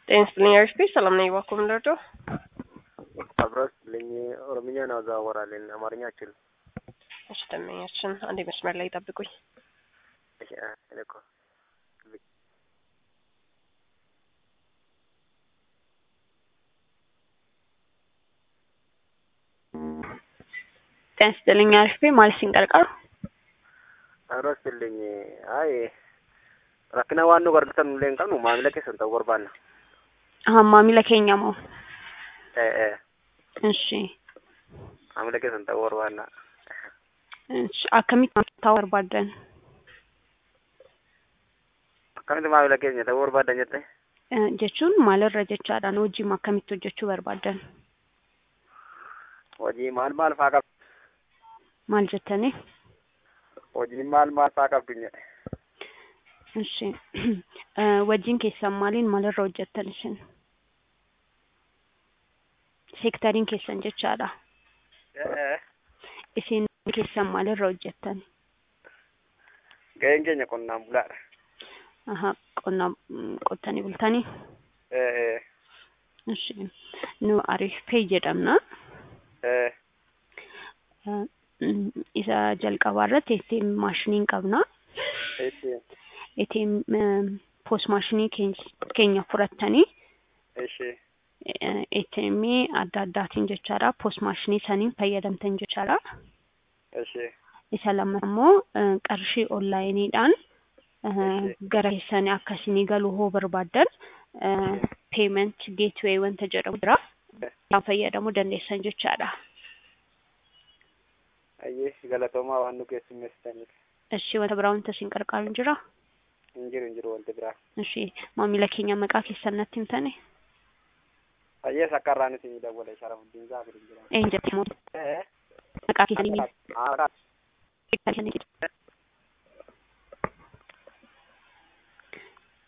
ጤና ይስጥልኝ አሪፍ ሰላም ነኝ። እባክዎ ምን ልርዳው? አብረስ ልኝ ኦሮምኛ ነው አወራለን፣ አማርኛ አችልም። እሺ ደንበኛችን አንዴ መስመር ላይ ጠብቁኝ። እሺ እኔ እኮ ጤና ይስጥልኝ አሪፍ ማለት ሲንቀርቀሩ አብረስ ልኝ አይ rakkina waan nu gargaaran illee hin qabnu maamila keessan ta'uu barbaanna. Aha, maamila keenya moo? Eh, eh, Ishi. maamila keessan ta'uu barbaanna. Ishi. Akkamitti ta'uu barbaaddan? Akkamitti maamila keenya ta'uu barbaaddan jette? Eh, Jechuun maalirra jechaadhaan hojiin akkamitti hojjechuu barbaaddan? Hojii maal maal faa qabdu? Maal jettanii? Hojiin maal maal faa qabdu jedhe? Ishi. Eh, Wajjin keessan maaliin maalirra hojjettan isin? Seektariin keessan jechaadha. Eh, eh, Isin keessan maalirra hojjettan? ga'een keenya qonnaan bulaadha. Aha, qonna mm, qottanii bultanii? Eh, eh, Ishi. Nu Ariif Pay jedhamna. eh, Eh, mm, Isa jalqabaa irratti ATM maashiniin qabna. ishi, ATM post maashinii keenya fudhattanii ishi, eh, ATM adda addaatiin jechaadha. Post maashinii saniin fayyadamtan jechaadha. ishi, Isa lama immoo eh, qarshii onlaayiniidhaan eh, Eshi. gara keessanii akkasii galuu hoo barbaaddan payment gateway wanta jedhamu jira. Isaan fayyadamuu dandeessan jechaadha. ayyee galatoomaa waan nu keessummeessitaniif. Ishii wanta biraa wanta isin qarqaaru hin jira. Hin jiru hin jiru wanti biraa. Ishii maamila keenya maqaa keessan natti himtani. Ayyee sakkarraan isin dawwala sharafuddin zaafir hin jira. Eenyu jettee Eh, maqaa keessanii ah, keessanii